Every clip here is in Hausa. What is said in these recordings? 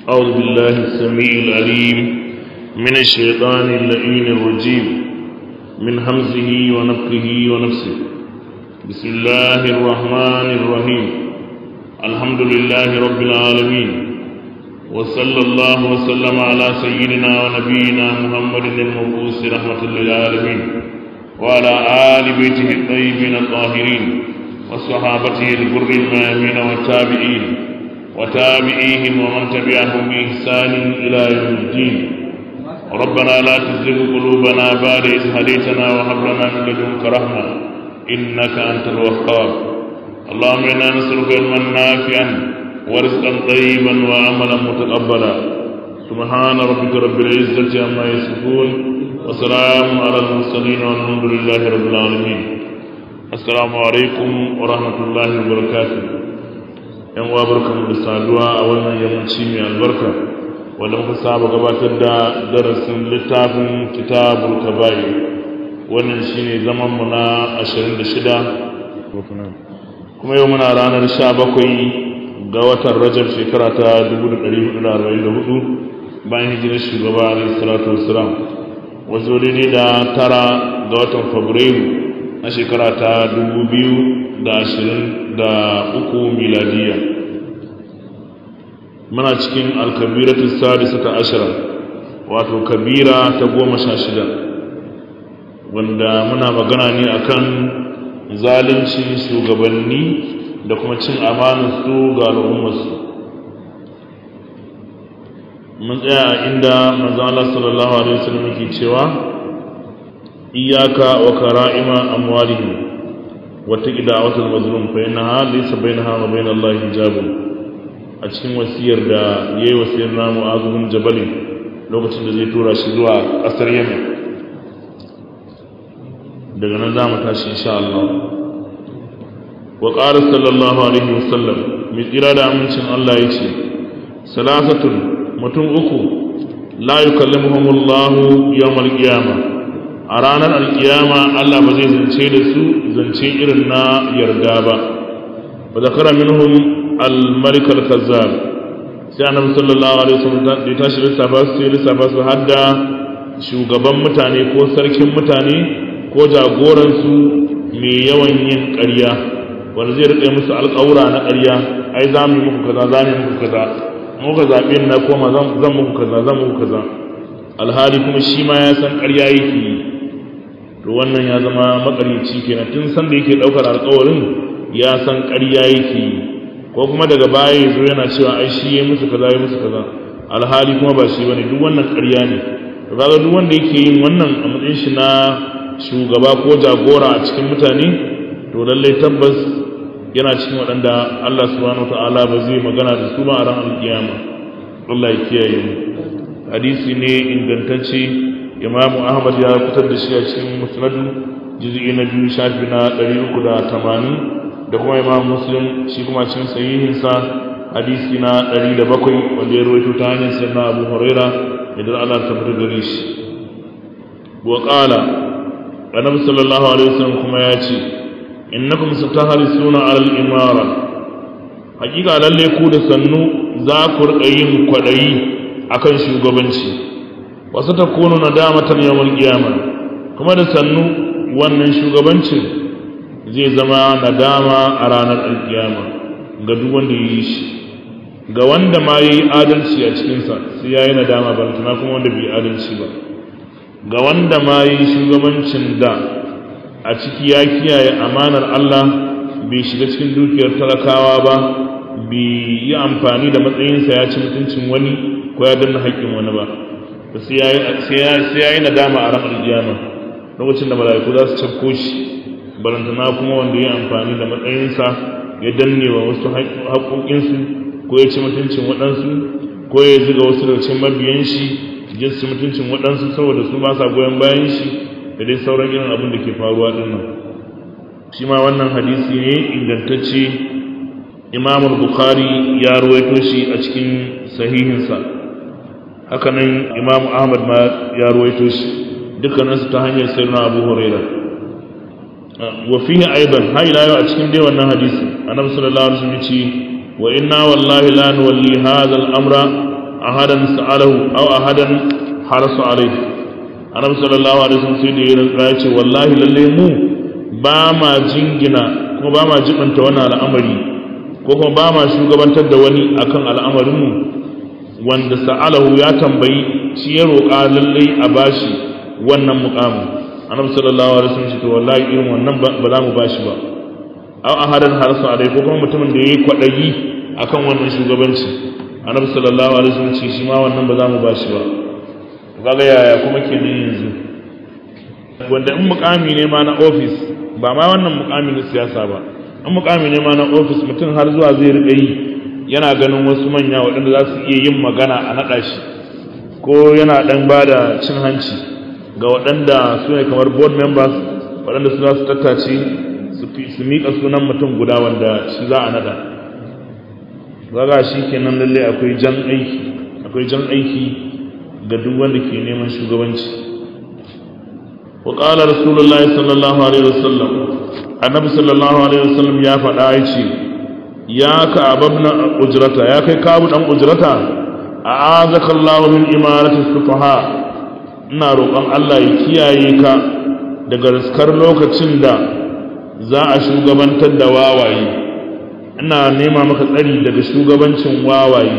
أعوذ بالله السميع العليم من الشيطان اللئيم الرجيم من همزه ونفخه ونفسه بسم الله الرحمن الرحيم الحمد لله رب العالمين وصلى الله وسلم على سيدنا ونبينا محمد المبعوث رحمة للعالمين وعلى آل بيته الطيبين الطاهرين وصحابته الغر الميامين والتابعين وتابعيهم ومن تبعهم بإحسان إلى يوم الدين ربنا لا تزغ قلوبنا بعد إذ هديتنا وهب لنا من لدنك رحمة إنك أنت الوهاب اللهم إنا نسألك علما نافعا ورزقا طيبا وعملا متقبلا سبحان ربك رب العزة عما يصفون وسلام على المرسلين والحمد لله رب العالمين السلام عليكم ورحمة الله وبركاته yan uwa barkamu da saduwa a wannan yammaci mai albarka wanda muka saba gabatar da darasin littafin kitabul kaba'i wannan shine zaman mu na 26 kuma yau muna ranar 17 ga watan Rajab shekara ta 1444 bayan hijirar shugaba alaihi salatu wassalam wazo daidai da tara ga watan Fabrairu na shekara ta 2023 miladiya muna cikin alkabiratu sadisata ashara wato kabira ta goma sha shida wanda muna magana ne akan zalunci shugabanni da kuma cin amanarsu ga al'ummarsu mun tsaya a inda manzon Allah sallallahu alaihi wasallam yake cewa iyyaka wa kara'ima amwalihim wa taqda'atul mazlum fa innaha laysa bainaha wa bainallahi hijabun a cikin wasiyar da ya yi wasiyar namu azumin jabalin lokacin da zai tura shi zuwa ƙasar yemen daga nan za mu tashi insha Allah wa ƙara sallallahu alaihi wasallam mai tsira da amincin Allah ya ce salasatun mutum uku la yukallimuhumullahu yawmal qiyama a ranar alkiyama Allah ba zai zance da su zance irin na yarda ba wa zakara minhum al-malik al-kazzab sai annabi sallallahu alaihi wasallam da ya tashi lissafa su sai lissafa su hadda shugaban mutane ko sarkin mutane ko jagoran su mai yawan yin ƙarya wanda zai rike musu alƙawura na ƙarya ai za mu yi muku kaza za mu yi muku kaza muka zaɓe na koma zan muku kaza zan muku kaza alhali kuma shi ma ya san ƙarya yake yi to wannan ya zama makaryaci kenan tun san da yake ɗaukar alƙawarin ya san ƙarya yake yi ko kuma daga baya ya zo yana cewa ai shi ya musu kaza ya musu kaza alhali kuma ba shi bane duk wannan ƙarya ne to kaga duk wanda yake yin wannan a matsayin shi na shugaba ko jagora a cikin mutane to lalle tabbas yana cikin waɗanda Allah subhanahu wataala ba zai magana da su ba a ran alkiyama Allah ya kiyaye mu hadisi ne ingantacce Imam Ahmad ya fitar da shi a cikin Musnad juz'i na biyu shafi na 380 da kuma imam muslim shi kuma cikin sahihinsa hadisi na 107 wanda ya rawaito ta hanyar sanna abu huraira idan Allah ta fita gare shi wa qala annabi sallallahu alaihi wasallam kuma ya ce innakum satahrisuna ala al-imara hakika lalle ku da sannu za ku rika yin kwadayi akan shugabanci wa satakunu nadamatan yawmal qiyamah kuma da sannu wannan shugabancin zai zama nadama a ranar alkiyama ga duk wanda ya yi shi ga wanda ma ya yi adalci a cikinsa sai ya yi nadama ba tuna kuma wanda bai adalci ba ga wanda ma ya yi shugabancin da a ciki ya kiyaye amanar Allah bai shiga cikin dukiyar talakawa ba bai yi amfani da matsayinsa ya ci mutuncin wani ko ya danna haƙƙin wani ba sai ya yi nadama a ranar alkiyama lokacin da mala'iku za su cafko shi barantana kuma wanda ya amfani da matsayinsa ya danne wa wasu haƙoƙinsu ko ya ci mutuncin waɗansu ko ya ziga wasu daga cikin mabiyan shi ya ci mutuncin waɗansu saboda su ba sa goyon bayan shi da dai sauran irin abin da ke faruwa ɗin nan shi ma wannan hadisi ne ingantacce imamul bukhari ya ruwaito shi a cikin sahihinsa hakanan imamu ahmad ma ya ruwaito shi dukkaninsu ta hanyar sayyidina abu hurairah وفيه أيضا هاي لا يأتكم دي وانا حديث النبي صلى الله عليه وسلم يقول وإنا والله لا نولي هذا الأمر ahadan sa'alahu aw ahadan harasu alaihi annabi sallallahu alaihi wasallam sai da ya rinka ya ce wallahi lalle mu ba ma jingina kuma ba ma jibanta wannan al'amari ko kuma ba ma shugabantar da wani akan al'amarin mu wanda sa'alahu ya tambayi shi ya roƙa lalle a bashi wannan muƙamin annabi sallallahu alaihi wasallam ce to wallahi irin wannan ba za mu bashi ba aw ahadan harasu alaihi ko kuma mutumin da yayi kwadayi akan wannan shugabanci annabi sallallahu alaihi wasallam ce shi ma wannan ba za mu bashi ba kaga yaya kuma kenan yanzu wanda in mukami ne ma na office ba ma wannan mukami na siyasa ba in mukami ne ma na office mutum har zuwa zai rika yi yana ganin wasu manya waɗanda za su iya yin magana a naɗa shi ko yana ɗan ba da cin hanci ga waɗanda su ne kamar board members waɗanda su za su tattace su miƙa sunan mutum guda wanda shi za a naɗa zaga shi kenan lalle akwai jan aiki akwai jan aiki ga duk wanda ke neman shugabanci wa qala rasulullahi sallallahu alaihi wasallam annabi sallallahu alaihi wasallam ya faɗa yace ya ka ababna ujrata ya kai kabu dan ujrata a'azaka Allah min imarati sufaha ina roƙon Allah ya kiyaye ka daga riskar lokacin da za a shugabantar da wawaye ina nema maka tsari daga shugabancin wawaye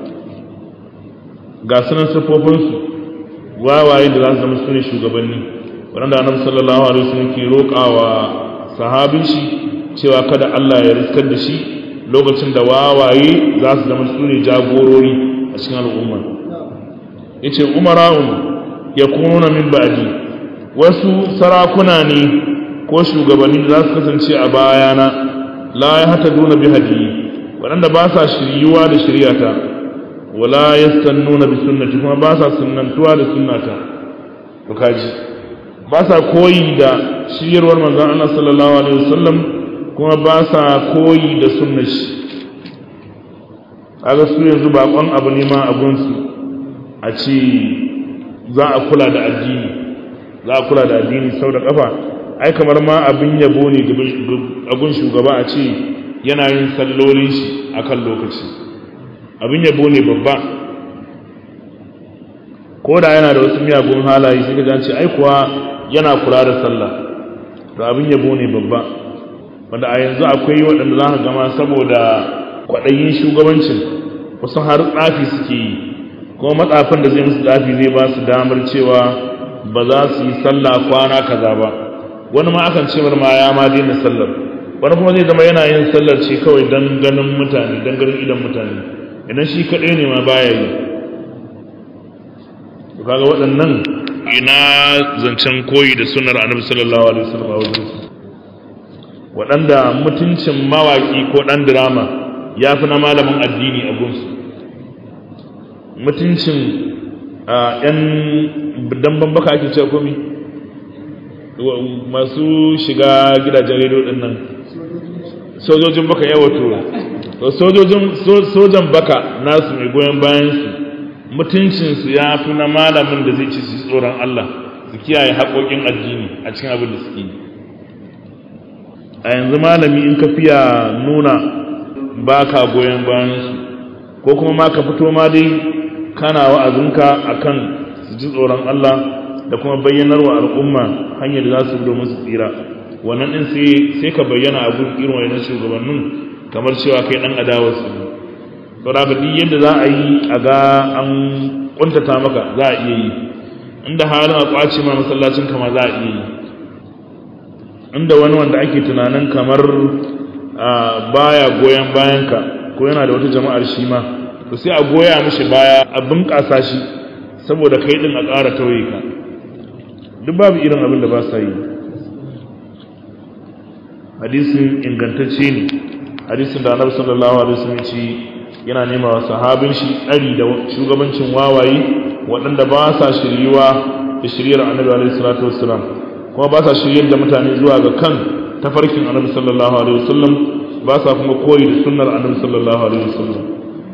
ga sunan siffofinsu wawaye da za su zama su ne shugabanni waɗanda annabi sallallahu alaihi wasallam ke roƙawa sahabin shi cewa kada Allah ya riskar da shi lokacin da wawaye za su zama su ne jagorori a cikin al'umma yace umara'un yakununa min ba'di wasu sarakuna ne ko shugabanni da za su kasance a bayana la ya hata duna bi hadiyi waɗanda ba sa shiryuwa da shiryata wala yastannuna bi sunnati kuma ba sa sunnantuwa da sunnata to kaji ba sa koyi da shiryarwar manzon Allah sallallahu alaihi wasallam kuma ba sa koyi da sunnar shi kaga su yanzu bakon abu ne ma abun su a ce za a kula da addini za a kula da addini sau da kafa ai kamar ma abin yabo ne gun shugaba a ce yana yin sallolin shi akan lokaci abin yabo ne babba ko da yana da wasu miyagun halaye sai ka ce ai kuwa yana kula da sallah to abin yabo ne babba wanda a yanzu akwai waɗanda za ka gama saboda kwaɗayin shugabancin wasu har tsafi suke yi kuma matsafin da zai musu tsafi zai ba su damar cewa ba za su yi sallah kwana kaza ba wani ma akan ce ma ya ma daina sallar wani kuma zai zama yana yin sallar ce kawai don ganin mutane don ganin idan mutane idan shi kaɗai ne ma baya yi to kaga waɗannan ina zancen koyi da sunnar annabi sallallahu alaihi wasallam a wajen su waɗanda mutuncin mawaƙi ko ɗan dirama ya fi na malamin addini a gunsu mutuncin ‘yan damban baka ake cewa komi masu shiga gidajen rediyo ɗin nan sojojin baka yawa to sojan baka nasu mai goyon bayansu mutuncinsu ya fi na malamin da zai ci su tsoron Allah su kiyaye haƙoƙin addini a cikin abin da suke yi a yanzu malami in ka fiya nuna ba ka goyon bayansu ko kuma ma ka fito ma dai kana wa'azinka akan su ji tsoron Allah da kuma bayyanar wa al'umma hanyar da za su domin su tsira wannan din sai sai ka bayyana a gurin irin wannan shugabannin kamar cewa kai dan adawar su saboda duk yadda za a yi a ga an kuntata maka za a iya yi inda halin a kwace ma masallacin kama za a iya yi inda wani wanda ake tunanin kamar baya goyon bayanka ko yana da wata jama'ar shi ma to sai a goya mishi baya a bunƙasa shi saboda kai din a ƙara tauye ka duk babu irin abin da ba sa yi hadisin ingantacce ne hadisin da annabi sallallahu alaihi wasallam ce yana nema wa sahabin shi tsari da shugabancin wawaye waɗanda ba sa shiryuwa da shiryar annabi alaihi salatu wassalam kuma ba sa shiryar da mutane zuwa ga kan tafarkin annabi sallallahu alaihi wasallam ba sa kuma koyi da sunnar annabi sallallahu alaihi wasallam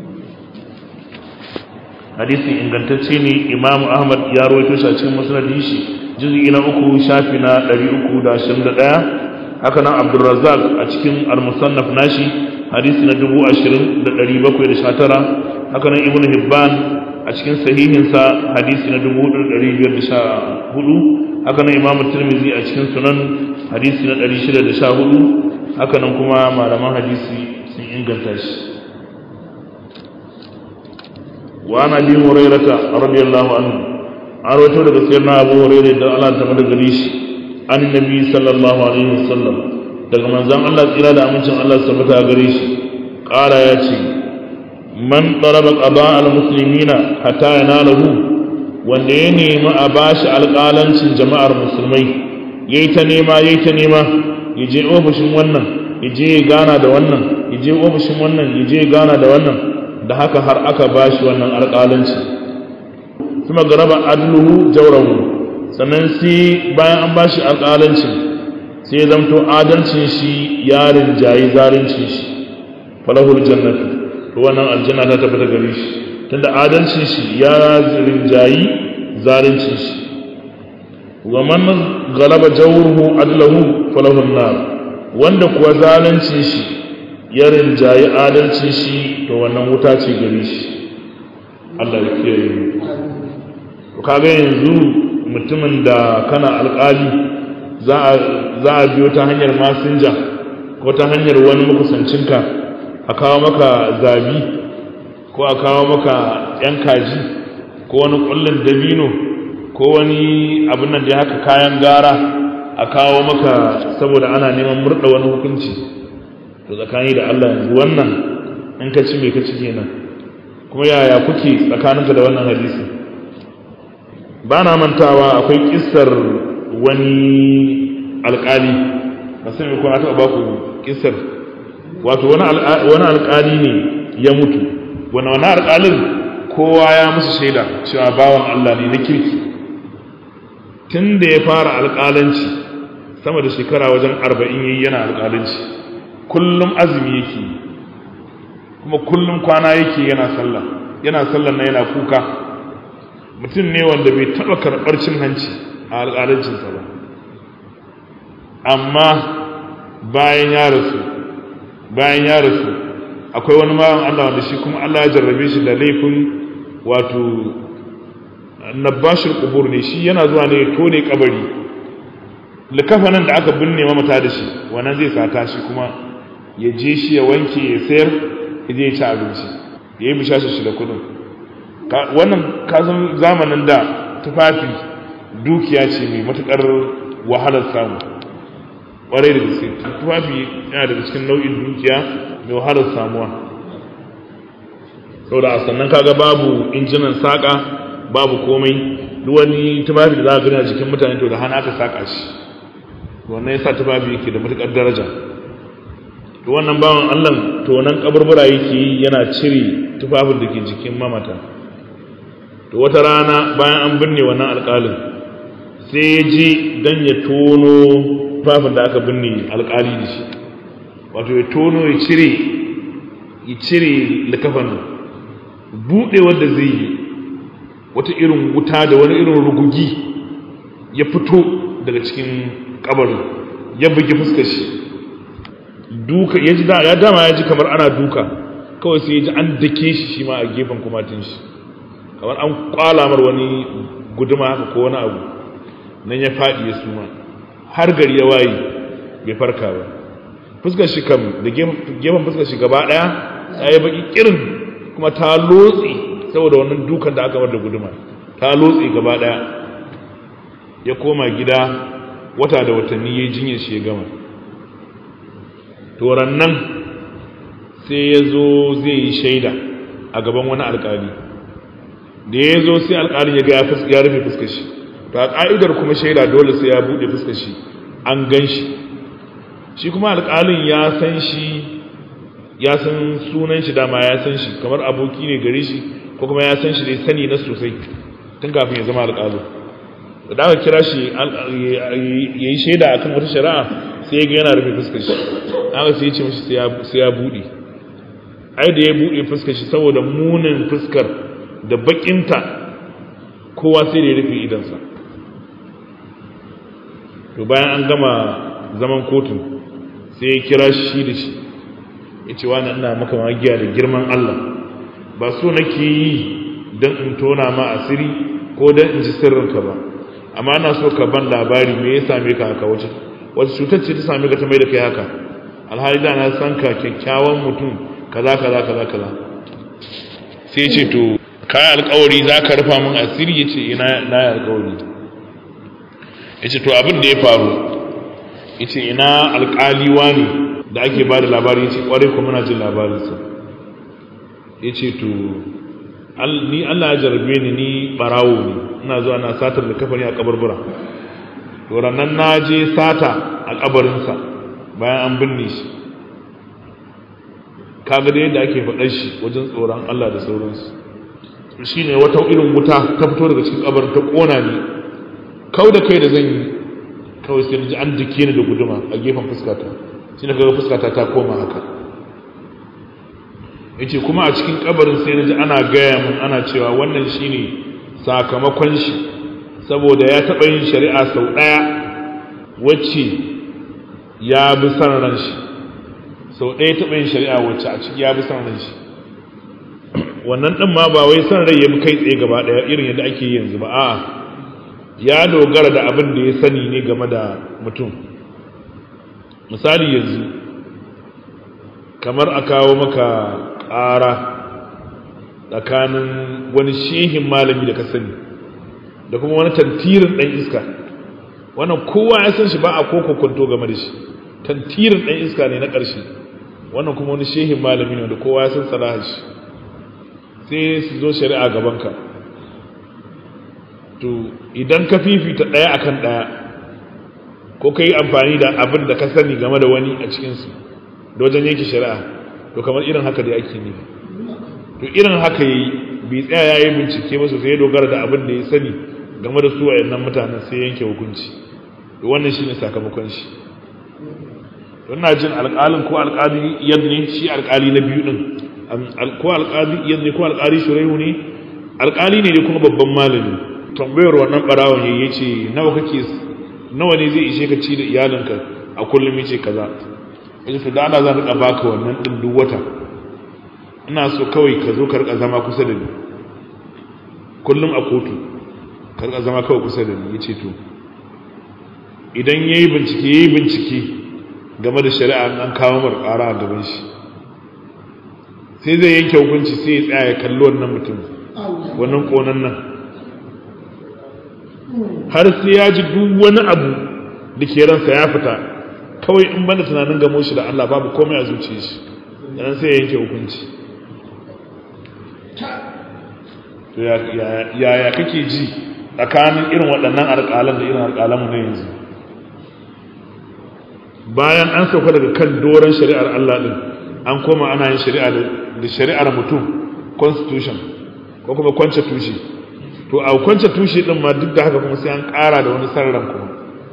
hadisin ingantacce ne imamu ahmad ya rawaito shi a cikin musnadin shi juz'i na uku shafi na 321 haka nan abdurrazzaq a cikin al-musannaf nashi hadisi na 20719 haka nan ibnu hibban a cikin sahihinsa hadisi na 1514 haka nan imamu tirmidhi a cikin sunan hadisi na 614 haka nan kuma malaman hadisi sun inganta shi wa ana bi hurairata radiyallahu anhu an rawaito daga sayyidina abu hurairah da Allah ta mada gari shi an nabi sallallahu alaihi wasallam daga manzon Allah tsira da amincin Allah sabata gare shi ƙara ya ce man ɗaraba ƙaba al-musulmina hatta ya nalahu wanda ya nemi a bashi alƙalancin jama'ar musulmai ya yi ta nema ya yi ta nema ya je ofishin wannan ya je ya gana da wannan ya je ofishin wannan ya je ya gana da wannan da haka har aka bashi wannan alƙalanci kuma garaba adluhu jawrahu sannan sai bayan an bashi alƙalancin sai zamto adalcin shi ya rinjayi zalincin shi falahul jannatu to wannan aljanna ta tabbata gare shi tunda adalcin shi ya rinjayi zalincin shi wa man galaba jawruhu adlahu falahun nar wanda kuwa zalincin shi ya rinjayi adalcin shi to wannan wuta ce gare shi Allah ya kiyaye mu to kaga yanzu mutumin da kana alƙali za a biyo ta hanyar masinja ko ta hanyar wani makusancinka a kawo maka zabi ko a kawo maka yan kaji ko wani kullun dabino ko wani abin nan da haka kayan gara a kawo maka saboda ana neman murda wani hukunci to tsakani da Allah yanzu wannan in ka ci me ka ci kenan kuma yaya kuke tsakaninka da wannan hadisi ba na mantawa akwai kissar wani alkali ba sai ko na taɓa ba ku kissar wato wani alkali ne ya mutu wani wani alkalin kowa ya musu shaida cewa bawan Allah ne na kirki tun da ya fara alkalanci sama da shekara wajen arba'in yayi yana alkalanci kullum azumi yake kuma kullum kwana yake yana sallah yana sallah na yana kuka mutum ne wanda bai taɓa karɓar cin hanci a alƙalancinsa ba amma bayan ya rasu bayan ya rasu akwai wani mawan Allah wanda shi kuma Allah ya jarrabe shi da laifin wato nabashir kubur ne shi yana zuwa ne tone kabari likafanin da aka binne mamata da shi wannan zai sata shi kuma ya je shi ya wanke ya sayar ya je ya ci abinci ya yi bishashi shi da kudin wannan kasan zamanin da tufafi dukiya ce mai matukar wahalar samu ƙwarai da gaske tufafi yana daga cikin nau'in dukiya mai wahalar samuwa sau da sannan kaga babu injinan saƙa babu komai duk wani tufafi da za a gani a jikin mutane to da hana aka saƙa shi wannan ya sa tufafi yake da matukar daraja to wannan bawan allah to nan kaburbura yake yi yana cire tufafin da ke jikin mamata to wata rana bayan an binne wannan alƙalin sai ya ji don ya tono tufafin da aka binne alƙali da shi wato ya tono ya cire ya cire likafan buɗe wanda zai yi wata irin wuta da wani irin rugugi ya fito daga cikin kabarin ya bugi fuskar shi duka ya ji ya dama ya ji kamar ana duka kawai sai ya ji an dake shi shi ma a gefen kumatin shi kamar an kwalamar wani guduma haka ko wani abu nan ya faɗi ya suma har gari ya waye bai farka ba fuskar shi kam da gefen fuskar shi gaba ɗaya ya yi baki kirin kuma ta lotse saboda wannan dukan da aka bar da guduma ta lotse gaba ɗaya ya koma gida wata da watanni ya jinyar shi ya gama toran nan sai ya zo zai yi shaida a gaban wani alkali da ya zo sai alkalin ya ga ya rufe fuskar shi to a ka'idar kuma shaida dole sai ya buɗe fuskar shi an gan shi shi kuma alkalin ya san shi ya san sunan shi dama ya san shi kamar aboki ne gare shi ko kuma ya san shi dai sani na sosai tun kafin ya zama alkalin da aka kira shi ya yi shaida akan wata shari'a sai ga yana rufe fuskar shi aka sai ya ce mashi sai ya buɗe ai da ya buɗe fuskar shi saboda munin fuskar da bakinta kowa sai da ya rufe idansa to bayan an gama zaman kotun sai ya kira shi da shi ya ce wani ina maka magiya da girman Allah ba so nake yi don in tona ma asiri ko don in ji sirrinka ba amma ana so ka ban labari me ya same ka haka wace wata cutar ce ta same ka ta mai da kai haka alhali da na san ka kyakkyawan mutum kaza kaza kaza kaza sai ce to kayan alkawari za ka rufa min asiri ya ce ina na yi alkawari ya ce to abin da ya faru ya ce ina alkaliwa ne da ake ba da labari ya ce kwarai kuma muna jin labarinsa ya ce to ni allah ya jarabe ni ni barawo ne ina zuwa na satar da kafani a kabarbura to ranar na je sata a kabarinsa bayan an binne shi kaga da yadda ake faɗar shi wajen tsoron allah da sauransu shi ne wata irin wuta ta fito daga cikin kabarin ta ƙona ni kau da kai da zan yi kawai sai ji an dike ni da guduma a gefen fuskata shi ne kaga fuskata ta koma haka yace kuma a cikin kabarin sai naji ana gaya mun ana cewa wannan shine sakamakon shi saboda ya taɓa yin shari'a sau ɗaya wacce ya bi san ran shi sau ɗaya taɓa yin shari'a wacce a ciki ya bi san ran shi wannan ɗin ma ba wai san rai ya bi kai tsaye gaba ɗaya irin yadda ake yanzu ba a'a ya dogara da abin da ya sani ne game da mutum misali yanzu kamar a kawo maka ƙara tsakanin wani shehin malami da ka sani da kuma wani tantirin ɗan iska wannan kowa ya san shi ba a koko kwanto game da shi tantirin ɗan iska ne na ƙarshe wannan kuma wani shehin malami ne wanda kowa ya san salahar shi sai su zo shari'a gabanka to idan ka fifita ɗaya akan ɗaya ko ka yi amfani da abin da ka sani game da wani a cikinsu da wajen yanke shari'a to kamar irin haka da ake ne to irin haka yi bai tsaya ya yi bincike ba sosai ya dogara da abin da ya sani game da su a yannan mutanen sai yanke hukunci to wannan shine sakamakon shi ina jin alƙalin ko alƙali yadda ne shi alƙali na biyu din ko alƙali yadda ne ko alƙali shuraihu ne alƙali ne kuma babban malami tambayar wannan barawon yayi ce nawa kake nawa ne zai ishe ka ci da iyalinka a kullum yace kaza yace to da Allah zan rika baka wannan din duk wata ina so kawai ka zo ka rika zama kusa da ni kullum a kotu ka rika zama kawai kusa da ni yace to idan yayi bincike yayi bincike game da shari'a an kawo mar ƙara a gaban shi sai zai yanke hukunci sai ya tsaya ya kalli wannan mutum wannan konan nan har sai ya ji duk wani abu da ke ransa ya fita kawai in banda tunanin gamo shi da Allah babu komai a zuciya shi dan sai ya yanke hukunci to yaya kake ji tsakanin irin waɗannan alƙalan da irin alƙalanmu na yanzu bayan an sauka daga kan doron shari'ar Allah din an koma ana yin shari'a da shari'ar mutum constitution ko kuma kwance tushe to a kwance tushe din ma duk da haka kuma sai an ƙara da wani sarran kuma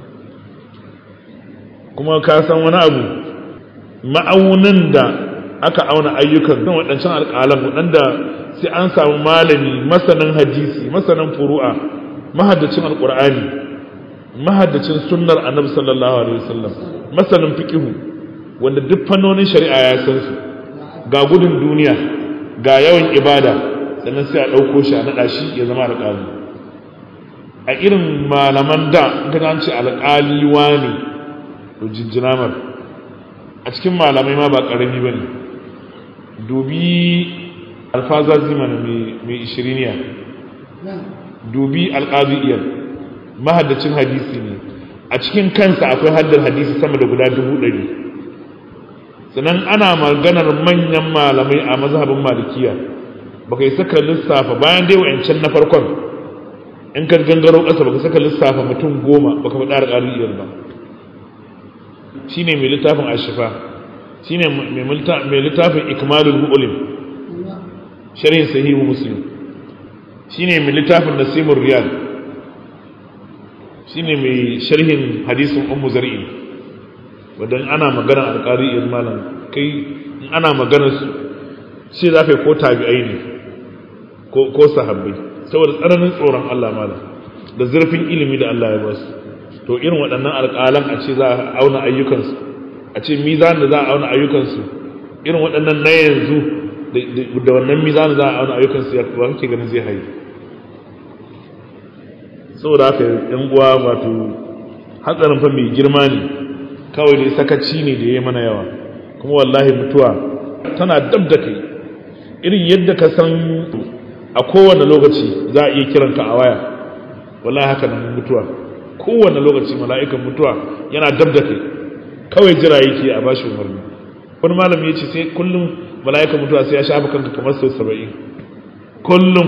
kuma ka san wani abu ma'aunin da aka auna ayyukan don waɗancan alƙalan waɗanda sai an samu malami masanin hadisi masanin furu'a mahaddacin alƙur'ani mahaddacin sunnar annabi sallallahu alaihi wasallam masanin fiqihu wanda duk fannonin shari'a ya san su ga gudun duniya ga yawan ibada sannan sai a ɗauko shi a naɗa shi ya zama alƙali a irin malaman da in ka ce alƙali ne to jinjinamar a cikin malamai ma ba ƙarami ba ne dubi alfazazi mana mai ishiriniya dubi alƙazi'iyar mahaddacin hadisi ne a cikin kansa akwai haddar hadisi sama da guda dubu ɗari sannan ana maganar manyan malamai a mazhabin malikiya ba kai saka lissafa bayan dai wa'ancan na farkon in ka gangaro ƙasa ba ka saka lissafa mutum goma ba ka faɗa alƙazi'iyar ba shi ne mai littafin ashifa shi ne mai littafin ikmalul mu'ulim sharhin sahihu muslim shi ne mai littafin nasimun riyal shi ne mai sharhin hadisin ummu zar'i wadda ana magana alƙari in malam kai in ana magana su shi za ka yi ko tabi'ai ne ko sahabbai saboda tsananin tsoron Allah malam da zurfin ilimi da Allah ya ba su to irin waɗannan alƙalan a ce za a auna ayyukansu a ce mizan da za a auna ayyukansu irin waɗannan na yanzu da wannan mizani za a auna ayyukan su ba kake ganin zai haye saboda haka yan uwa wato hatsarin fa mai girma ne kawai dai sakaci ne da ya mana yawa kuma wallahi mutuwa tana dab da kai irin yadda ka san a kowane lokaci za a iya kiranka a waya wallahi haka nan mutuwa kowane lokaci mala'ikan mutuwa yana dab da kai kawai jira yake a bashi umarni wani malami ya ce sai kullum mala'ikan mutuwa sai ya shafa kanka kamar sau saba'in kullum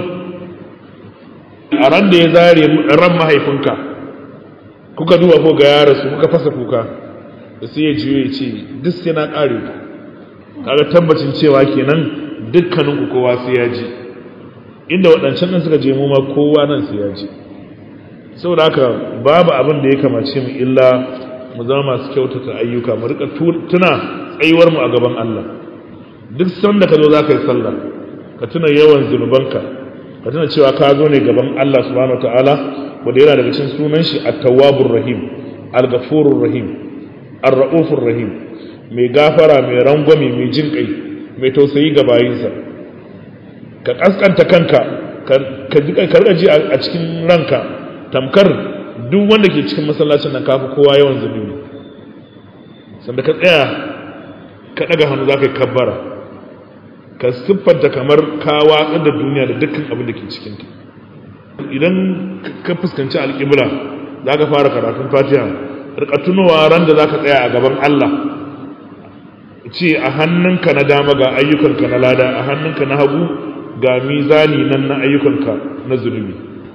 a ran da ya zare ran mahaifinka kuka duba ko ga yara su kuka fasa kuka da sai ya juyo ya ce duk sai na ƙare ku kaga tabbacin cewa kenan dukkaninku kowa sai ya ji inda waɗancan nan suka je mu ma kowa nan sai ya ji saboda haka babu abin da ya kamace mu illa mu zama masu kyautata ayyuka mu rika tuna tsayuwar mu a gaban Allah duk sanda ka zo za ka yi sallah ka tuna yawan zunubanka ka tuna cewa ka zo ne gaban Allah subhanahu wataala wanda yana daga cikin sunan shi at-tawwabur rahim al-ghafurur rahim ar-raufur rahim mai gafara mai rangwame mai jin kai mai tausayi ga bayinsa ka kaskanta kanka ka rika ji a cikin ranka tamkar duk wanda ke cikin masallacin nan kafi kowa yawan zunubi sanda ka tsaya ka daga hannu za ka yi kabbara ka siffanta kamar ka watsar da duniya da dukkan abin da ke cikinta idan ka fuskanci alƙibla za ka fara karatun fatiha rika tunowa ran da za ka tsaya a gaban Allah ce a hannunka na dama ga ayyukanka na lada a hannunka na hagu ga mizani nan na ayyukanka na zunubi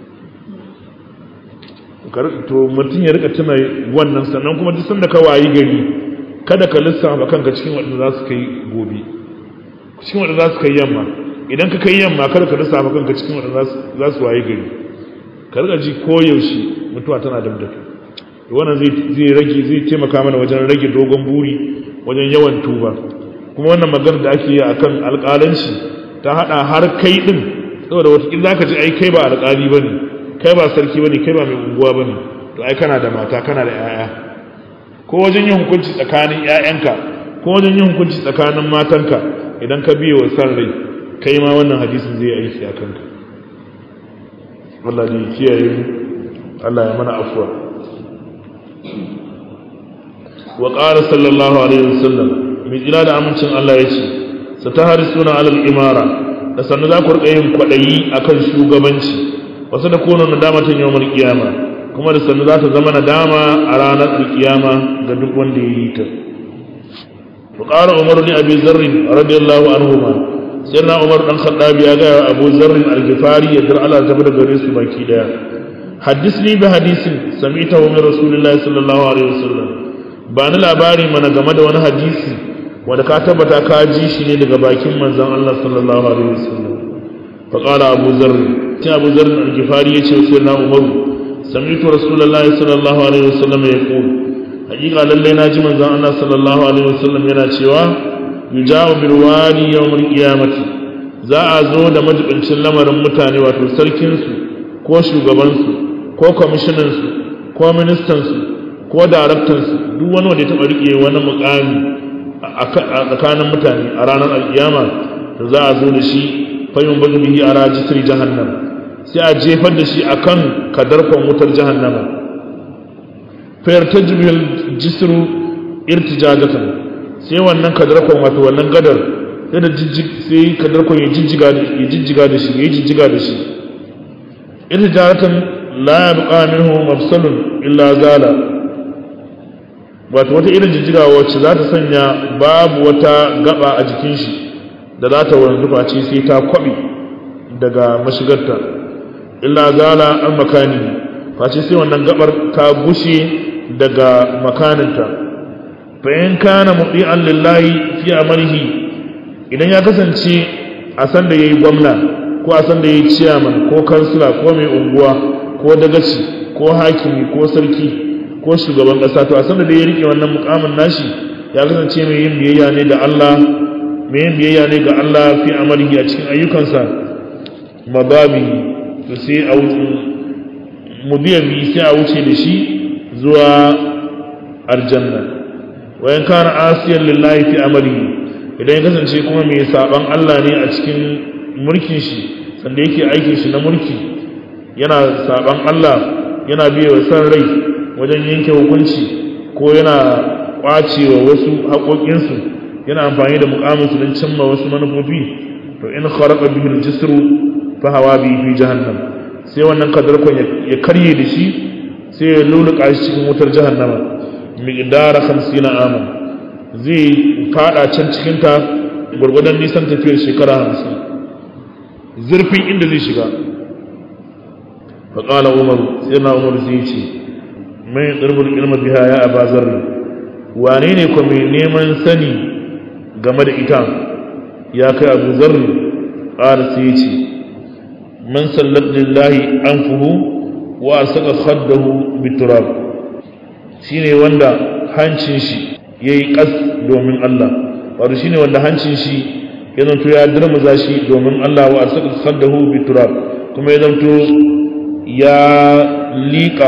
to mutum ya rika tuna wannan sannan kuma duk sanda ka wayi gari kada ka lissafa kanka cikin waɗanda za su kai gobe cikin waɗanda za su kai yamma idan ka kai yamma kada ka lissafa kanka cikin waɗanda za su wayi gari ka rika ji koyaushe mutuwa tana dab da kai wannan zai rage zai taimaka mana wajen rage dogon buri wajen yawan tuba kuma wannan magana da ake yi akan alƙalanci ta hada har kai din saboda wata za ka ji ai kai ba alƙali bane kai ba sarki bane kai ba mai unguwa bane to ai kana da mata kana da yaya ko wajen yin hukunci tsakanin yayanka ko wajen yin hukunci tsakanin matanka idan ka biye wa san rai kai ma wannan hadisin zai aiki a kanka Allah ne kiyaye mu Allah ya mana afwa wa qala sallallahu alaihi wasallam mai jira da amincin Allah ya ce sataharisuna alal imara da sannu za ku rika yin kwadayi akan shugabanci wasu da kono nadamatan yawmal qiyama kuma da sannu za ta zama nadama a ranar alkiyama ga duk wanda ya yi ta wa qala umar ni abi zarr radiyallahu anhuma sayyidina umar dan khattab ya ga abu zarr al-ghifari ya dar Allah ta da gare su baki daya hadisni bi hadisin sami'tahu min rasulillahi sallallahu alaihi wasallam ba ni labari mana game da wani hadisi wanda ka tabbata ka ji shi ne daga bakin manzon Allah sallallahu alaihi wasallam fa qala abu zarr sai abu zarr al-ghifari yace sai na umar sami'tu rasulullahi sallallahu alaihi wasallam yaqul hakika lalle na ji manzon Allah sallallahu alaihi wasallam yana cewa yujawu bil wali yawm al-qiyamati za a zo da majibincin lamarin mutane wato sarkin su ko shugaban su ko kwamishinan su ko ministan su ko daraktan su duk wani wanda ya taba rike wani mukami a tsakanin mutane a ranar alkiyama da za a zo da shi fayyun bazu bihi a rajistar jahannam sai a jefar da shi akan kadarkon wutar jahannama fayar ta jibiyar jisiru irtijajatan sai wannan kadarkon wato wannan gadar sai kadarkon ya jijjiga da shi ya jijjiga da shi irtijajatan la ya buƙa minhu mafsalun illa zala wato wata irin jijjiga wacce za ta sanya babu wata gaba a jikin shi da za ta wanzu face sai ta kwabi daga mashigarta illa zala an makani face sai wannan gabar ta gushe daga makaninta fa in kana mudi'an lillahi fi amalihi idan ya kasance a san da yayi gwamna ko a san da yayi chairman ko kansila ko mai unguwa ko dagaci ko hakimi ko sarki ko shugaban ƙasa to a sanda da ya rike wannan mukamin nashi ya kasance mai yin biyayya ne da Allah mai yin biyayya ne ga Allah fi amalihi a cikin ayyukansa mababi to sai a wuce mudiyabi sai a wuce da shi zuwa aljanna wayan kana asiyan lillahi fi amalihi idan ya kasance kuma mai saban Allah ne a cikin mulkin shi sanda yake aikin shi na mulki yana saban Allah yana biye wa san rai wajen yanke hukunci ko yana kwace wa wasu haƙoƙinsu yana amfani da muƙaminsu don cimma wasu manufofi to in kharaqa bihi al-jisru fa hawa bihi fi jahannam sai wannan kadarkon ya karye da shi sai ya luluka shi cikin wutar jahannama miqdara 50 aman zai fada can cikin ta gurgudan nisan tafiyar shekara 50 zurfin inda zai shiga fa qala umar sai na umar zai ce mai tsirbul ilma biha ya aba zarri wane ne ko mai neman sani game da ita ya kai abu zarri qala sai ce man sallat lillahi anfuhu wa saka khaddahu biturab shine wanda hancin shi yayi kas domin Allah wato shine wanda hancin shi ya zanto ya dirmuza shi domin Allah wa saka khaddahu biturab kuma ya zanto ya liƙa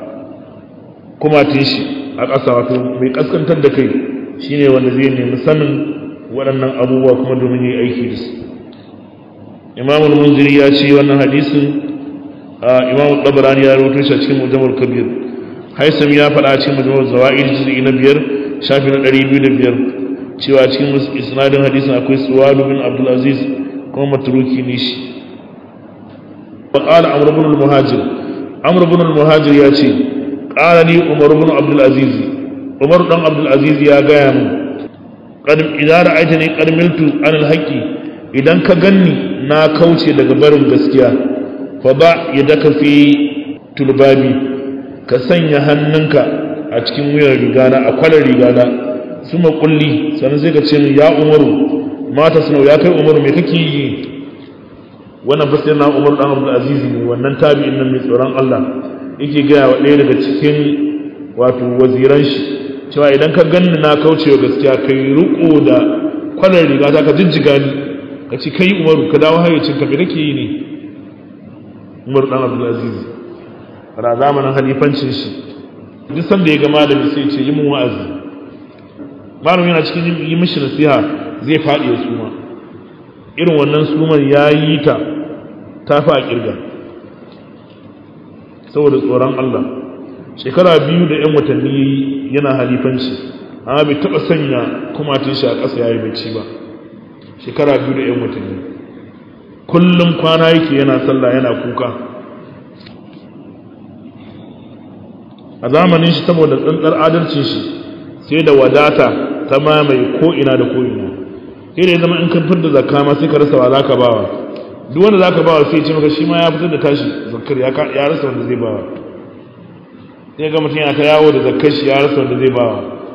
kumatin shi a ƙasa wato mai kaskantar da kai shine wanda zai nemi sanin waɗannan abubuwa kuma domin yi aiki da su imamul munziri ya ce wannan hadisin imamu tabarani ya rawaito shi a cikin mujammal kabir haisam ya faɗa a cikin mujammal zawaid juz'i na biyar shafi na ɗari biyu da biyar cewa cikin isnadin hadisin akwai suwalu bin abdul aziz kuma matruki ne shi wa qala amr ibn al-muhajir amr ibn al-muhajir ya ce qala ni umar ibn abdul aziz umar dan abdul aziz ya gaya min qad idza ra'aytani qad miltu an al-haqqi idan ka ganni na kauce daga barin gaskiya fa ba ya daka fi tulbabi ka sanya hannunka a cikin wuyar rigana a kwalar rigana su makulli sannan sai ka ce min ya umaru mata sanau ya kai umaru me kake yi wannan fasir na umaru dan abdul aziz ne wannan tabi'in nan mai tsoron Allah yake gaya wa ɗaya daga cikin wato waziran shi cewa idan ka ganni na kaucewa gaskiya kai riko da kwalar rigata ka jijjiga ni ka ce kai umaru ka dawo hayyacin ka me kake yi ne umar dan abdulaziz ra zamanin halifancin shi duk sanda ya ga malami sai ce yi mun wa'azi malami yana cikin yi mishi nasiha zai faɗi ya suma irin wannan suman ya yi ta ta fi a kirga saboda tsoron Allah shekara biyu da 'yan watanni yana halifanci amma bai taɓa sanya kumatin shi a ƙasa ya yi bacci ba shekara biyu da 'yan watanni kullum kwana yake yana sallah yana kuka a zamanin shi saboda tsantsar adalcin shi sai da wadata ta mamaye ko'ina da ko'ina sai da ya zama in kan fitar da zakka ma sai ka rasa wa za ka bawa duk wanda za ka bawa sai ce maka shi ma ya fitar da tashi zakkar ya rasa wanda zai bawa sai ga mutum yana ta yawo da zakkar shi ya rasa wanda zai bawa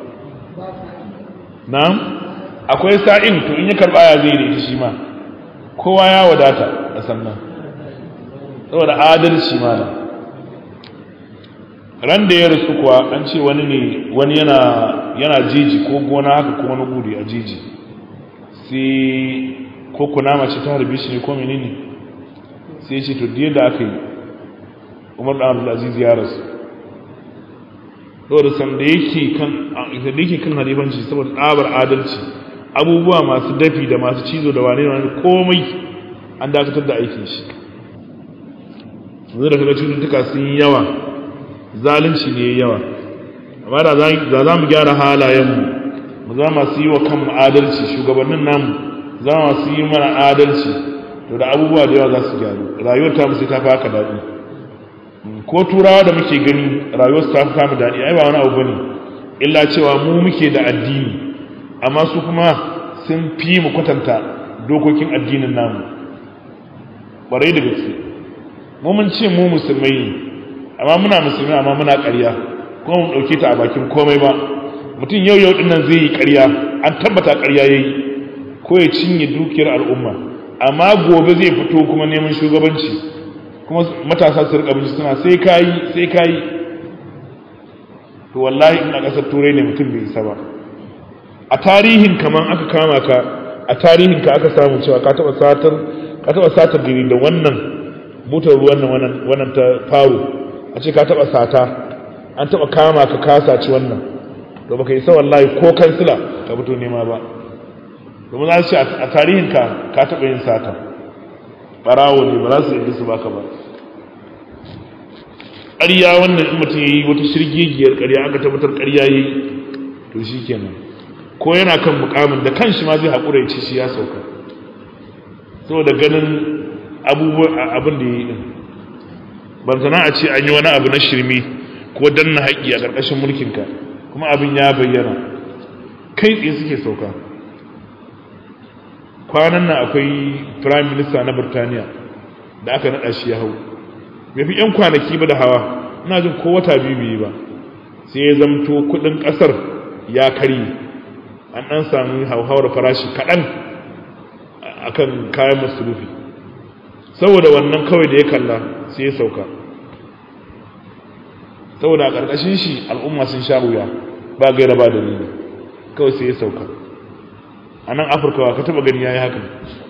na akwai sa'in to in ya karba ya zai da ita shi ma kowa ya wadata a sannan saboda adalci malam ran da ya rasu kuwa an ce wani ne wani yana yana jiji ko gona haka ko wani gudi a jiji sai ko kunama ce ta harbe shi ne ko menene sai ce to da aka yi umar da abdulaziz ya rasu saboda sanda yake kan da yake kan halifanci saboda tsabar adalci abubuwa masu dafi da masu cizo da wane wani komai an dakatar da aikin shi yanzu da kaga cututtuka sun yi yawa zalunci ne yawa amma da za mu gyara halayenmu mu za masu yi wa kanmu adalci shugabannin namu za masu yi mana adalci to da abubuwa da yawa za su gyaru rayuwar ta sai ta fi haka daɗi ko turawa da muke gani rayuwar su ta fi kama daɗi ai ba wani abu bane illa cewa mu muke da addini amma su kuma sun fi mu kwatanta dokokin addinin namu ƙwarai da gaske mu mun ce mu musulmai ne amma muna musulmi amma muna ƙarya kuma mun ɗauke ta a bakin komai ba mutum yau yau ɗin nan zai yi ƙarya an tabbata ƙarya ya yi ko ya cinye dukiyar al'umma amma gobe zai fito kuma neman shugabanci kuma matasa su rika binci suna sai kayi sai kayi to wallahi in a ƙasar turai ne mutum bai isa ba a tarihin kaman aka kama ka a tarihin ka aka samu cewa ka taɓa satar ka taɓa satar gari da wannan motar ruwan nan wannan ta faro a ce ka taɓa sata an taɓa kama ka kasa ci wannan to baka isa wallahi ko kansila ka fito nema ba kuma za su ce a tarihinka ka taɓa yin sata ɓarawo ne ba za su yadda su baka ba ƙarya wannan in mutum ya yi wata shirgigiyar ƙarya aka tabbatar ƙarya ya yi to shi kenan ko yana kan mukamin da kan shi ma zai haƙura ya ci shi ya sauka saboda ganin abin da ya yi ɗin ban sana a ce an yi wani abu na shirme ko danna haƙƙi a ƙarƙashin mulkinka kuma abin ya bayyana kai tsaye suke sauka kwanan nan akwai prime minister na birtaniya da aka naɗa shi ya hau bai fi 'yan kwanaki ba da hawa ina jin ko wata biyu biyu ba sai ya zamto kudin ƙasar ya kari an ɗan sami hauhawar farashi kaɗan akan kayan masarufi saboda wannan kawai da ya kalla sai ya sauka saboda a ƙarƙashin shi al'umma sun sha wuya ba gaira ba dalili kawai sai ya sauka a nan afirka ka taba gani ya yi haka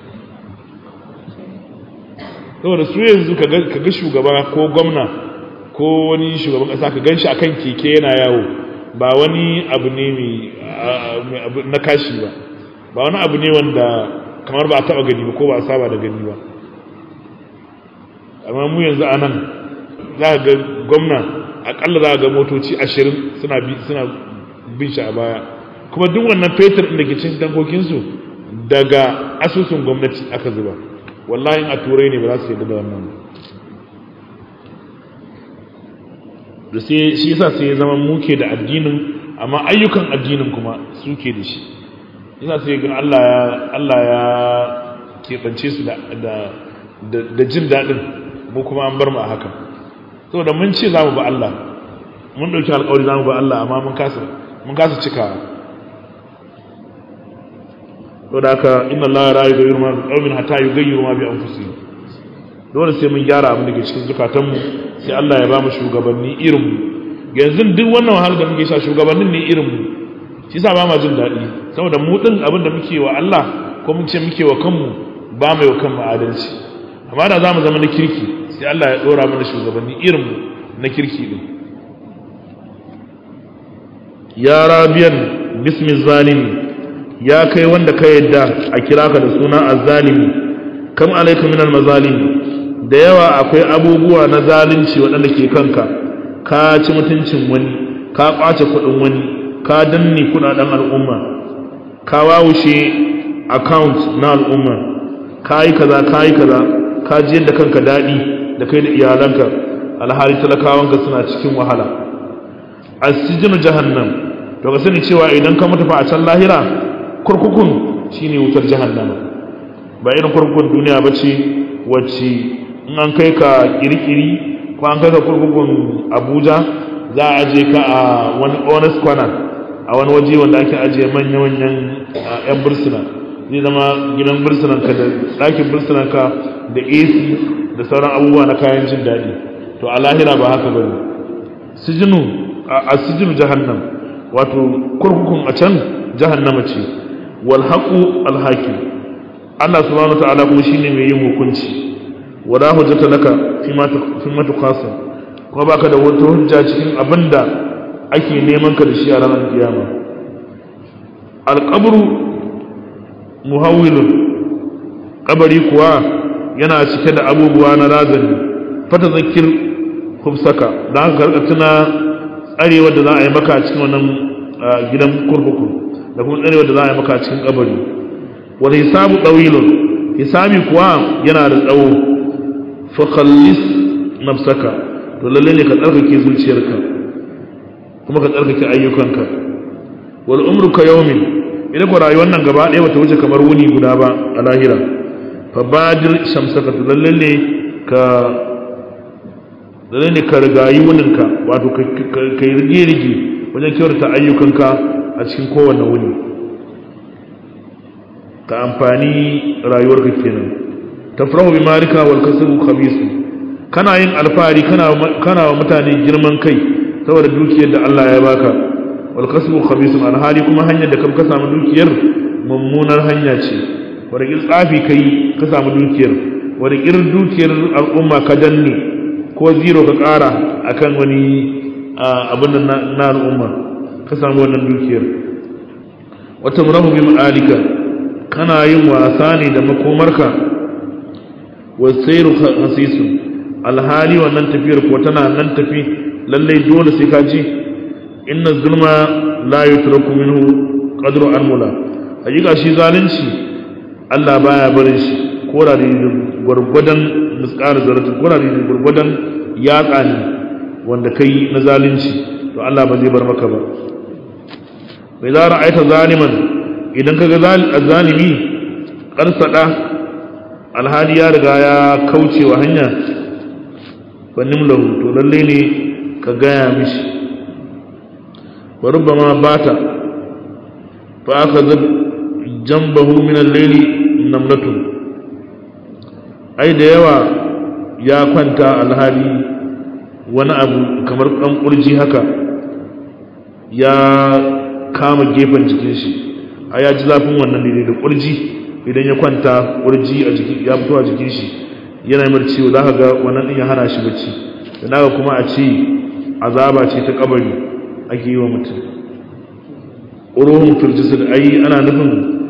saboda su yanzu ka ga shugaba ko gwamna ko wani shugaban ƙasa ka gan shi akan keke yana yawo ba wani abu ne mai na kashi ba ba wani abu ne wanda kamar ba a taba gani ba ko ba a saba da gani ba amma mu yanzu a nan za ga gwamna akalla za ga motoci ashirin suna bin shi a baya kuma duk wannan fetur da ke cin tankokinsu daga asusun gwamnati aka zuba wallahi a turai ne ba za su yi da wannan da sai shi yasa sai ya zama muke da addinin amma ayyukan addinin kuma suke da shi yasa sai ga Allah ya Allah ya keɓance su da da jin daɗin mu kuma an bar mu a haka saboda mun ce za mu ba Allah mun ɗauki alƙawari za mu ba Allah amma mun kasa mun kasa cikawa to da haka inna Allah la yughayyiru ma biqawmin hatta yughayyiru ma bi anfusihim dole sai mun gyara abin da ke cikin zukatanmu sai Allah ya ba mu shugabanni irin mu yanzu duk wannan wahalar da muke sha shugabannin ne irin mu shi yasa ba ma jin daɗi saboda mu din abin da muke wa Allah ko mun ce muke wa kanmu ba mai wa kanmu adalci amma da za mu zama na kirki sai Allah ya ɗora mana shugabanni irin mu na kirki din ya rabiyan bismi zalimi ya kai wanda ka yadda a kira ka da suna azzalimi kam alaika minal mazalimi da yawa akwai abubuwa na zalunci waɗanda ke kanka ka ci mutuncin wani ka ƙwace kuɗin wani ka danne kuɗaɗen al'umma ka wawushe account na al'umma ka yi kaza ka yi kaza ka ji yadda kanka daɗi da kai da iyalanka alhali talakawanka suna cikin wahala asijinu jahannam to ka sani cewa idan ka mutu fa a can lahira kurkukun shine wutar jahannama ba irin kurkukun duniya ba ce wacce in an kai ka kirkiri ko an kai ka kurkukun abuja za a aje ka a wani honest corner a wani waje wanda ake ajiye manya-manyan yan bursuna zai zama gidan bursunanka da ɗakin bursunanka da ac da sauran abubuwa na kayan jin daɗi to a lahira ba haka ba ne sijinu a sijinu jahannam wato kurkukun a can jahannama ce wal haqu al hakim Allah subhanahu wa ta'ala kuma shine mai yin hukunci wala hujjata laka fi ma fi ma tuqasa kuma baka da wata hujja cikin abinda ake neman ka da shi a ranar kiyama al qabru muhawwilun kabari kuwa yana cike da abubuwa na razani fata zakir hufsaka da haka karka tuna tsarewar da za a yi maka a cikin wannan gidan kurkuku da kuma tsarewar da za a yi maka a cikin kabari wani hisabu ɗawilun hisabi kuwa yana da tsawo fakhallis nafsaka to lalle ne ka tsarkake zuciyarka kuma ka tsarkake ayyukanka wal umru ka yawmin idan ku rayuwar nan gaba ɗaya bata wuce kamar wuni guda ba a lahira fa badir shamsaka to lalle ne ka lalle ne ka rigayi wuninka wato ka yi rige-rige wajen kyautata ayyukanka a cikin kowane wuni ka amfani rayuwarka kenan tafrahu bi marika wal kasbu khabisu kana yin alfahari kana kana wa mutane girman kai saboda dukiyar da Allah ya baka wal kasbu khabisun alhali kuma hanyar da ka samu dukiyar mummunar hanya ce wadda tsafi kai ka samu dukiyar wadda dukiyar al'umma ka danne ko zero ka ƙara akan wani abin da na al'umma ka samu wannan dukiyar wata murahu bi ma'alika kana yin wasa ne da makomarka wasairu hasisun alhali wannan tafiyar ko tana nan tafi lallai dole sai ka ji inna zulma la yutraku minhu qadru almula hakika shi zalunci Allah baya barin shi ko da gwargwadon misqar zarati ko da gwargwadon yatsa ne wanda kai na zalunci to Allah ba zai bar maka ba bai za ra'aita zaliman idan kaga zalimi karsada alhali ya riga ya kauce wa hanya fannin lahu to lalle ne ka gaya mishi wa rubbama bata fa aka zab jambahu min al-layli namlatu ai da yawa ya kwanta alhali wani abu kamar ɗan ƙurji haka ya kama gefen jikin shi a ya ji zafin wannan ne da ƙurji idan ya kwanta ƙurji a jiki ya fito a jikin shi yana yi ciwo za ka ga wannan ɗin ya hana shi bacci da naga kuma a ce azaba ce ta kabari ake yi wa mutum uruhun firjisul ai ana nufin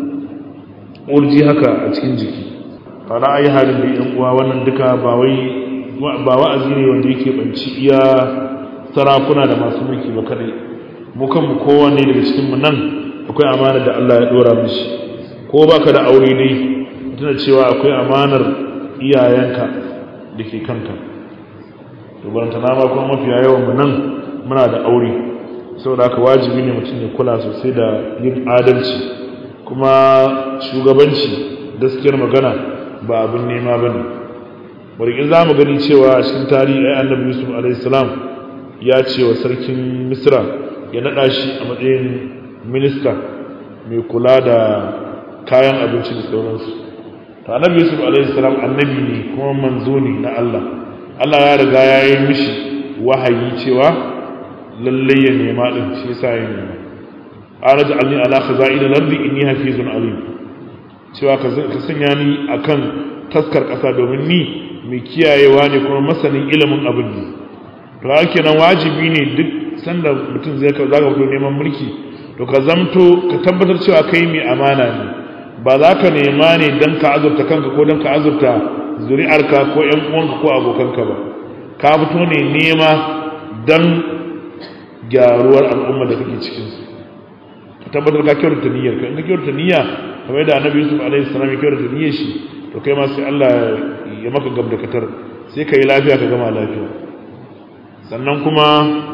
ƙurji haka a cikin jiki fara ayi halin da yan uwa wannan duka ba wai ba wa'azi ne wanda yake banci iya sarakuna da masu mulki ba kadai mu kanmu kowanne daga cikin mu nan akwai amana da Allah ya dora mishi ko baka da aure ne tuna cewa akwai amanar iyayenka da ke kanka to baranta na ma kuma mafiya yawan mu nan muna da aure saboda haka wajibi ne mutum ya kula sosai da yin adalci kuma shugabanci gaskiyar magana ba abin nema ba ne bari za mu gani cewa a cikin tarihi ai annabi yusuf alaihissalam ya ce wa sarkin misra ya naɗa shi a matsayin minista mai kula da kayan abinci da sauransu to annabi yusuf alaihissalam annabi ne kuma manzo ne na allah allah ya riga ya yi mishi wahayi cewa lallai ya nema ɗin shi yasa ya nema araja alni ala khaza'in al-ardi inni hafizun alim cewa ka sanya ni akan taskar ƙasa domin ni mai kiyayewa ne kuma masanin ilimin abin ne to haka nan wajibi ne duk sanda mutum zai ka zaka fito neman mulki to ka zamto ka tabbatar cewa kai mai amana ne ba za ka nema ne don ka azurta kanka ko don ka azurta zuri'arka ko ƴan uwanka ko abokanka ba ka fito ne nema don gyaruwar al'umma da kake cikin su ka tabbatar ka kyautata niyyar ka in ka kyautata niyya kamar yadda annabi yusuf alaihi salam ya kyautata niyyar shi to kai ma sai Allah ya maka gabdakatar sai ka yi lafiya ka gama lafiya sannan kuma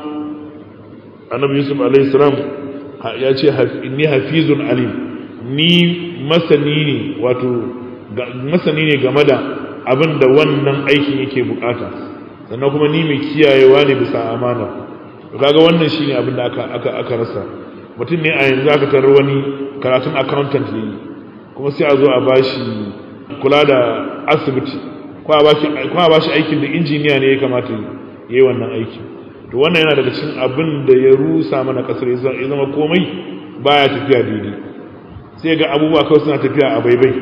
annabi yusuf alaihi salam ya ce inni hafizun alim ni masani ne wato masani ne game da abin da wannan aikin yake bukata sannan kuma ni mai kiyayewa ne bisa amana kaga wannan shine abin da aka aka aka rasa mutum ne a yanzu aka tarar wani karatun accountant ne kuma sai a zo a bashi kula da asibiti ko a bashi aikin da injiniya ne ya kamata ya yi wannan aikin to wannan yana daga cikin abin da ya rusa mana kasar ya zama komai baya tafiya daidai sai ga abubuwa kawai suna tafiya a baibai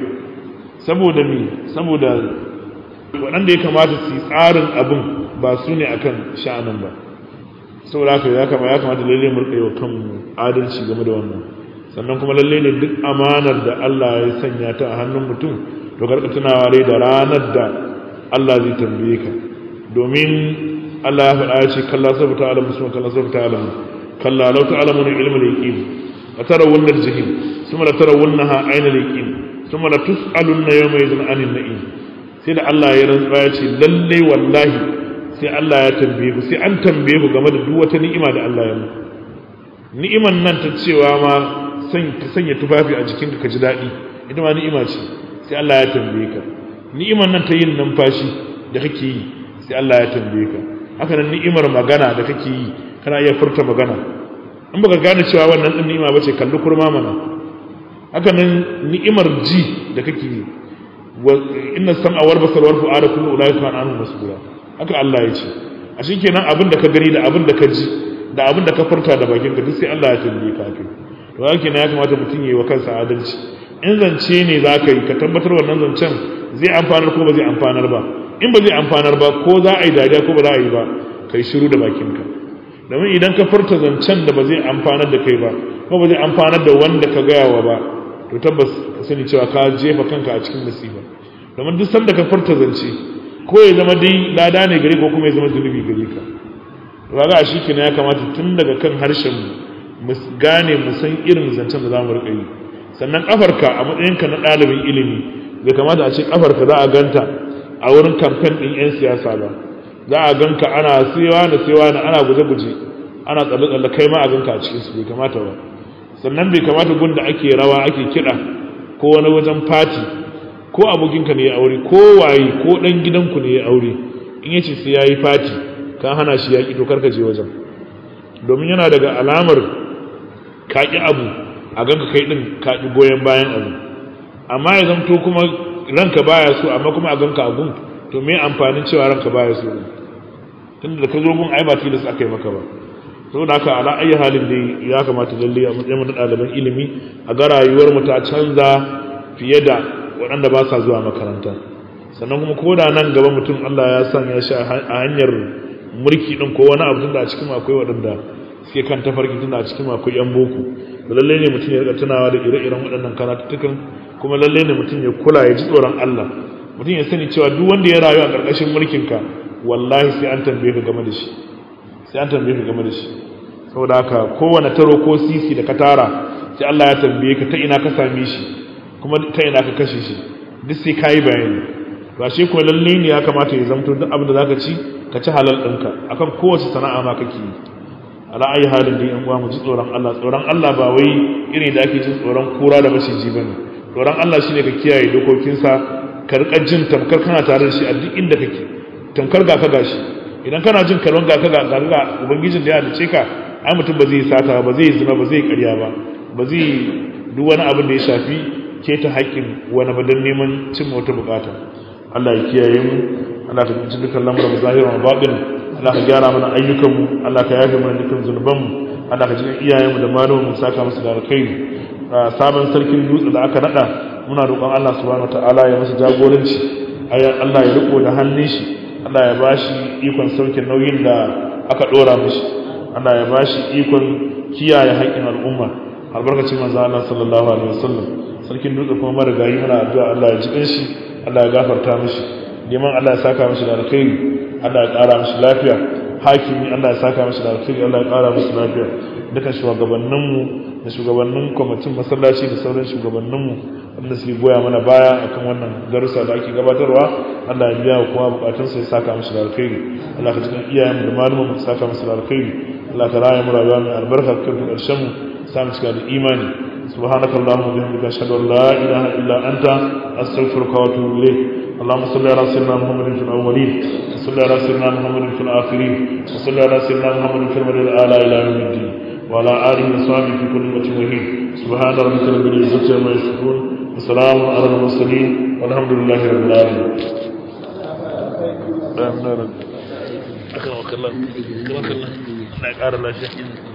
saboda me saboda waɗanda ya kamata su yi tsarin abin ba su ne akan sha'anin ba saboda haka ya kamata ya kamata lalle mu rika wa kanmu adalci game da wannan sannan kuma lalle ne duk amanar da Allah ya sanya ta a hannun mutum to karka tunawa dai da ranar da Allah zai tambaye ka domin Allah ya faɗa ya ce kalla sabu ta alamu suma kalla sabu ta alamu kalla lau ta alamu ne ilmi liqin a tara wannan jahim suma da tara wannan ha aina liqin suma da tus'alun na yawma yadun anin na'im sai da Allah ya rantsa ya ce lalle wallahi sai Allah ya tambaye ku sai an tambaye ku game da duk wata ni'ima da Allah ya muku ni'iman nan ta cewa ma ka sanya tufafi a jikinka ka ji daɗi ita ma ni'ima ce sai Allah ya tambaye ka ni'imar nan ta yin numfashi da kake yi sai Allah ya tambaye ka haka nan ni'imar magana da kake yi kana iya furta magana in baka gane cewa wannan din ni'ima bace kalli kurma mana haka nan ni'imar ji da kake yi wa inna sam'a wal basar wal fu'ada kullu ulaika kana anhu mas'ula haka Allah ya ce a kenan abin da ka gani da abin da ka ji da abin da ka furta da bakin ka duk sai Allah ya tambaye ka kai to haka ya kamata mutum yayi wa kansa adalci in zance ne za ka yi ka tabbatar wannan zancen zai amfanar ko ba zai amfanar ba in ba zai amfanar ba ko za a yi dariya ko ba za a yi ba ka yi shiru da bakinka domin idan ka furta zancen da ba zai amfanar da kai ba ko ba zai amfanar da wanda ka gaya wa ba to tabbas ka sani cewa ka jefa kanka a cikin musiba domin duk sanda ka farta zance ko ya zama dai lada ne gare ko kuma ya zama zunubi gare ka raga a shi ya kamata tun daga kan harshen mu gane mu san irin zancen da za mu riƙa yi sannan kafarka a matsayinka na ɗalibin ilimi bai kamata a ce kafarka za a ganta a wurin kamfen ɗin 'yan siyasa ba za a ganka ana sewa na sewa na ana guje-guje ana tsalle-tsalle kai ma a ganka a cikinsu bai kamata ba sannan bai kamata gun da ake rawa ake kiɗa ko wani wajen fati ko abokinka ne ya aure ko waye ko ɗan gidanku ne ya aure in yace sai ya yi fati ka hana shi yaƙi to karka je wajen domin yana daga alamar kaƙi abu a ganka kai ɗin kaƙi goyon bayan abu amma ya zamto kuma ranka baya so amma kuma a ganka a gun to me amfanin cewa ranka baya so tunda da ka zo gun ai ba tilas aka yi maka ba saboda haka ala ayi halin dai ya kamata lalle a matsayin na ɗaliban ilimi a ga rayuwar mu ta canza fiye da waɗanda ba sa zuwa makaranta sannan kuma ko da nan gaba mutum Allah ya sanya shi a hanyar mulki din ko wani abu tunda a cikin akwai waɗanda suke kan tafarki tunda a cikin akwai yan boko da lalle ne mutum ya rika tunawa da ire-iren waɗannan karatuttukan kuma lalle ne mutum ya kula ya ji tsoron Allah mutum ya sani cewa duk wanda ya rayu a ƙarƙashin mulkinka wallahi sai an tambaye ka game da shi sai an tambaye ka game da shi saboda haka kowane taro ko sisi da ka tara sai Allah ya tambaye ka ta ina ka same shi kuma ta ina ka kashe shi duk sai ka yi bayani to ashe ko lalle ne ya kamata ya zamto duk abin da zaka ci ka ci halal ɗinka akan kowace sana'a ma kake yi ala ayi halin da yan uwa mu ji tsoron Allah tsoron Allah ba wai irin da ake jin tsoron kura da maciji bane tsoron Allah shine ka kiyaye dokokinsa ka rika jin tamkar kana tare da shi a duk inda kake tamkar ga ka gashi idan kana jin kalon ga ka ga ga ubangijin da ya halice ka ai mutum ba zai sata ba zai zina ba zai karya ba ba zai duk wani abin da ya shafi keta haƙƙin wani ba don neman cin wata bukata Allah ya kiyaye mu Allah ka ji dukkan lamuran zahiran baɗin Allah ka gyara mana ayyukan mu Allah ka yafe mana dukkan zunuban mu Allah ka ji iyayen mu da malamin mu saka musu da alkhairi sabon sarkin dutse da aka nada muna roƙon Allah subhanahu wataala ya masa jagoranci Allah ya riko da hannun shi Allah ya bashi ikon sauke nauyin da aka dora mishi Allah ya bashi ikon kiyaye haƙƙin al'umma albarkacin manzo Allah sallallahu alaihi wasallam sarkin dutse kuma marigayi muna addu'a Allah ya ji kanshi Allah ya gafarta mishi neman Allah ya saka mishi da alkhairi Allah ya ƙara mishi lafiya hakimi Allah ya saka mishi da alkhairi Allah ya ƙara mishi lafiya dukan shugabanninmu da shugabannin kwamitin masallaci da sauran shugabanninmu wanda suke goya mana baya akan wannan darussa da ake gabatarwa Allah ya biya kuma bukatun sai saka musu da alkhairi Allah ka cikin iyayen da malumin mu saka musu da alkhairi Allah ka raya mu rayuwa mai albarka kan karshen mu sa mu cika da imani subhanaka allahumma wa bihamdika ashhadu an la ilaha illa anta astaghfiruka wa atubu ilayk اللهم صل على سيدنا محمد في الاولين وصل على سيدنا محمد في الاخرين وصل على سيدنا محمد في المدينه الاعلى الى يوم الدين وعلى آله وصحبه في كل وجه وحيد سبحان ربك رب العزة عما يصفون وسلام على المرسلين والحمد لله رب العالمين أكرمك الله أكرمك الله الله يقارن الله